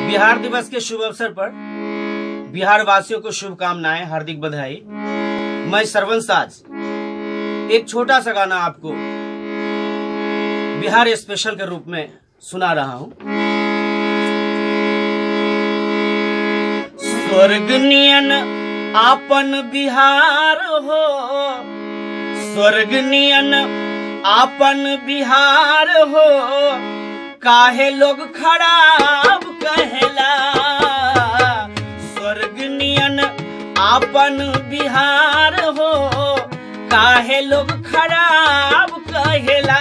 बिहार दिवस के शुभ अवसर पर बिहार वासियों को शुभकामनाएं हार्दिक बधाई मैं सरवन साज एक छोटा सा गाना आपको बिहार स्पेशल के रूप में सुना रहा हूं स्वर्ग नियन आपन बिहार हो स्वर्ग नियन आपन बिहार हो काहे लोग खराब कहेला स्वर्ग नियन आपन बिहार हो काहे लोग खराब कहेला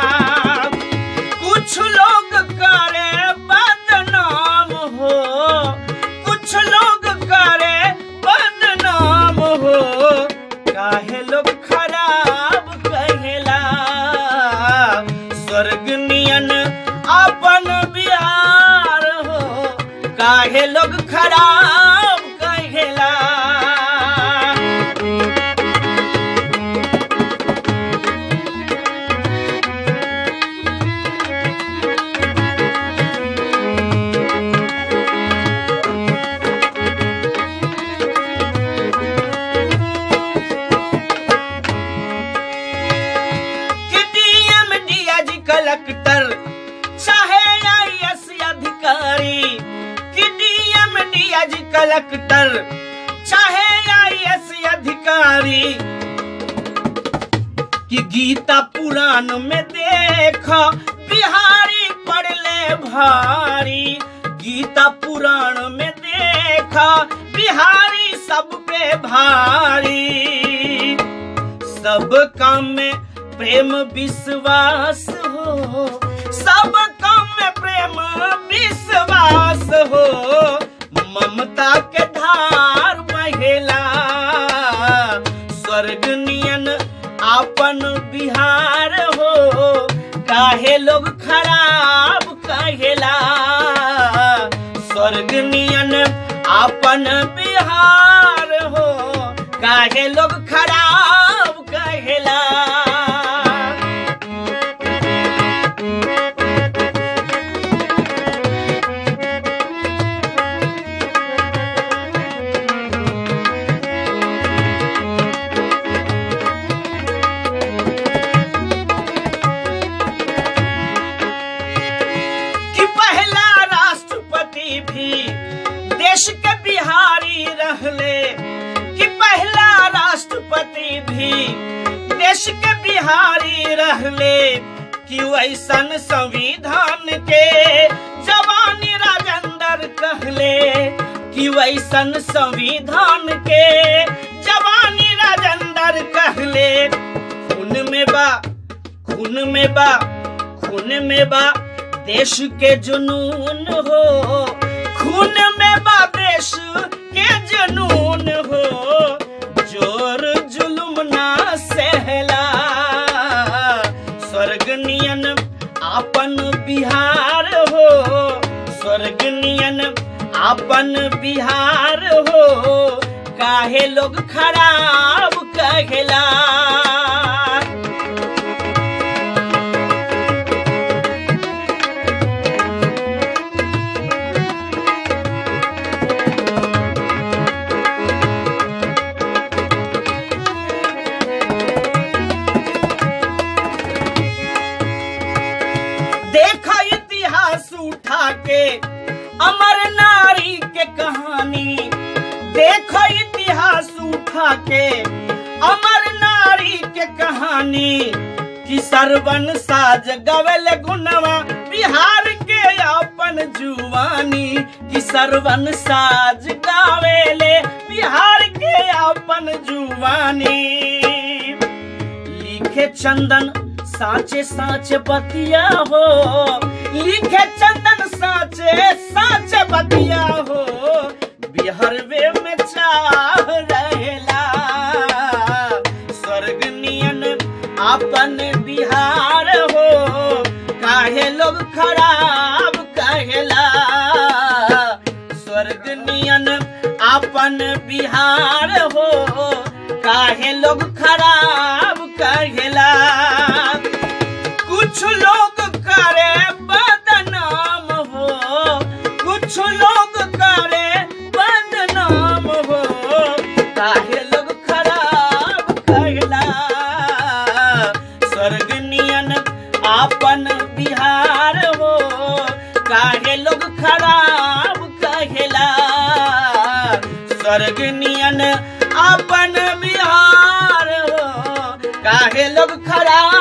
कुछ लोग करे बदनाम हो कुछ लोग करे बदनाम हो काहे लोग खराब कहेला स्वर्ग नियन अपन बिहार हो काहे लोग खराब कहेला कि डीएम डीआईजी कलेक्टर चाहे आईएएस अधिकारी कि डीएम डीआईजी कलेक्टर चाहे आईएएस अधिकारी कि गीता पुराण में देख बिहारी पड़ले भारी गीता पुराण में देख बिहारी सब पे भारी सब काम में प्रेम विश्वास हो सब काम में प्रेम विश्वास हो ममता के धार बहेला स्वर्ग नियन आपन बिहार हो काहे लोग खराब कहेला स्वर्ग नियन आपन बिहार हो काहे लोग खराब कहेला कि पहला राष्ट्रपति भी देश के बिहारी रहले कि पहला राष्ट्रपति भी देश के बिहारी रहले कि वैसन संविधान के जवानी राजेंद्र कहले कि वैसन संविधान के जवानी राजेंद्र कहले खून में बा खून में बा खून में बा देश के जुनून हो खून में बा देश के जुनून हो जोर जुलुम ना सहला स्वर्ग नियन आपन बिहार हो स्वर्ग नियन आपन बिहार हो काहे लोग खराब कहेला देखा इतिहास उठा के अमर नारी के कहानी देखो इतिहास उठा के अमर नारी के कहानी कि सरवन साज गवल गुनवा बिहार के अपन जुवानी कि सरवन साज गावेले बिहार के अपन जुवानी लिखे चंदन साचे साचे बतिया हो लिखे चंदन साचे साचे बतिया हो बिहार वे में चाह रहेला स्वर्ग नियन अपन बिहार हो काहे लोग खराब कहेला स्वर्ग नियन अपन बिहार हो काहे लोग खराब कहेला कुछ लोग करे बदनाम हो कुछ कुछ लोग करे बदनाम हो काहे लोग खराब कहला स्वर्ग नियन आपन बिहार हो काहे लोग खराब कहेला स्वर्ग नियन आपन बिहार हो काहे लोग खराब